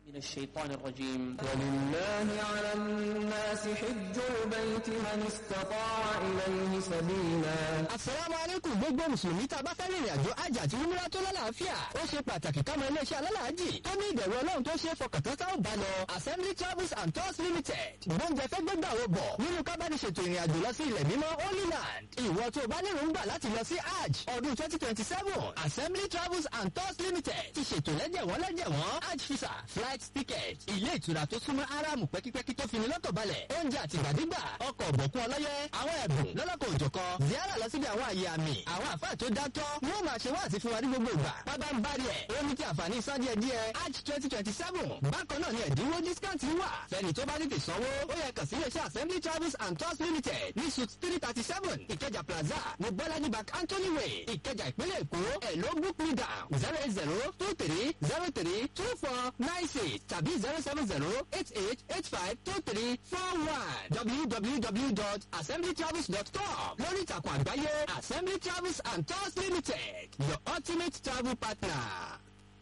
من الشيطان الرجيم ولله على الناس حج البيت من استطاع إليه سبيلا Asalaamu alaikum gbogbo Mùsùlùmí tá a bá fẹ́ rìnrìn àjò àjà àti umrah tó lálàáfíà. Ó ṣe pàtàkì ká mọ iléeṣẹ́ alálàájì tó ní ìbẹ̀rù Ọlọ́run tó ṣe é fọkàntán tá ò bá lọ. Assembly Travels and Tours Limited. Gbóúnjẹ fẹ́ gbégbà wo bọ̀ nínú kábàdìṣètò ìrìn àjò lọ sí ilẹ̀ mímọ́ Holy Land. Ìwọ tó o bá lérò ń gbà láti lọ sí Hajj ọdún 2027. Assembly Travels and Tours Limited ti ṣètò lẹ́jẹ̀wọ́n lẹ́jẹ̀wọ́n Hajj visa flight ticket ilé ìtura tó súnmọ́ Áráàmù pẹ́kípẹ́kí tó fini lọ́kàn balẹ̀ oúnjẹ àtìgbàdégbà ọkọ̀ ọ̀bọ̀kún ọlọ́yẹ àwọn ẹ̀bùn lọ́lọ́kọ̀ òjọ̀kan ziara lọ síbi àwọn àyè àmì àwọn àfáà tó dátọ́ wọ́n máa ṣe wáàsí fún wa ní gbogbo ìgbà pábá ń bari ẹ̀ ó ní kí àǹfààní san díẹ̀ díẹ̀ Hajj twenty twenty seven bákan náà ni ẹ̀dínwó discount wà fẹ́ni tó bá tètè sanwó ó yẹ kàn sí iléeṣẹ́ Assembly Travels and Tours Limited ní suit three thirty seven Ìkẹjà Plaza ní Bọ́lájí Bank Anthony Way Ìkẹjà ìpínlẹ̀ Èkó ẹ̀ ló book me down zero eight zero two three zero three two four nine six tàbí zero seven zero eight eight eight five two three four one www.assemblytravels.com lórí ìtàkùn àgbáyé Assembly Travels and Tours Limited your ultimate travel partner.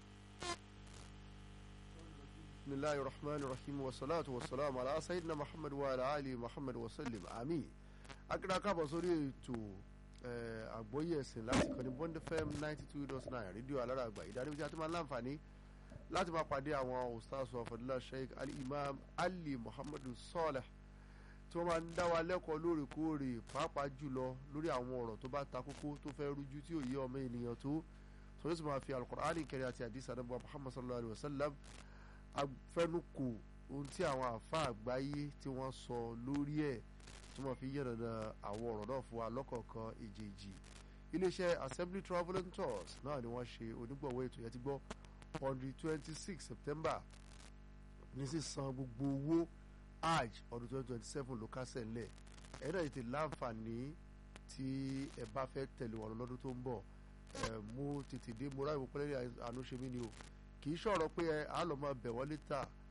بسم الله الرحمن الرحيم والصلاة والسلام على سيدنا محمد وعلى آله محمد وسلم آمين akíra káàbọ̀ sórí ètò àgbóyè ẹ̀sìn láti kọ́ni bond fm ninety two dot nine rédíò alára àgbà ìdánimọ̀ tí a ti máa ń láǹfààní láti máa pàdé àwọn ustaz wa fadila sheikh ali imam ali muhammadu saleh tí wọ́n máa ń dá wa lẹ́kọ̀ọ́ lóòrèkóòrè pàápàá jùlọ lórí àwọn ọ̀rọ̀ tó bá ta kókó tó fẹ́ rújú tí ò yé ọmọ ènìyàn tó tó yóò sì máa fi alukur'ani kẹrì àti àdìsí àdàbọ̀ muhammad sallallahu alayhi wa sallam afẹnukò ohun tí àwọn àfa àgbáyé tí wọ́n sọ lórí ẹ̀ tí wọ́n fi yẹ̀nàna àwọn ọ̀rọ̀ náà fún wa lọ́kọ̀ọ̀kan èjèèjì iléeṣẹ́ assembly travel and tours náà ni wọ́n ṣe onígbọ̀wọ́ ètò yẹn ti gbọ́ on the twenty six september ní sísan gbogbo owó hajj ọdún twenty twenty seven ló kásẹ̀ ńlẹ̀ ẹ̀yin náà ti láǹfààní tí ẹ bá fẹ́ tẹ̀lé wọn lọ́dún tó ń bọ̀ ẹ̀ mú tètè dé mo ráyè wọ́pẹ́lẹ́ àánú ṣe mí ni o kì í ṣọ̀rọ̀ pé ẹ á lọ máa bẹ̀ wọ́n létà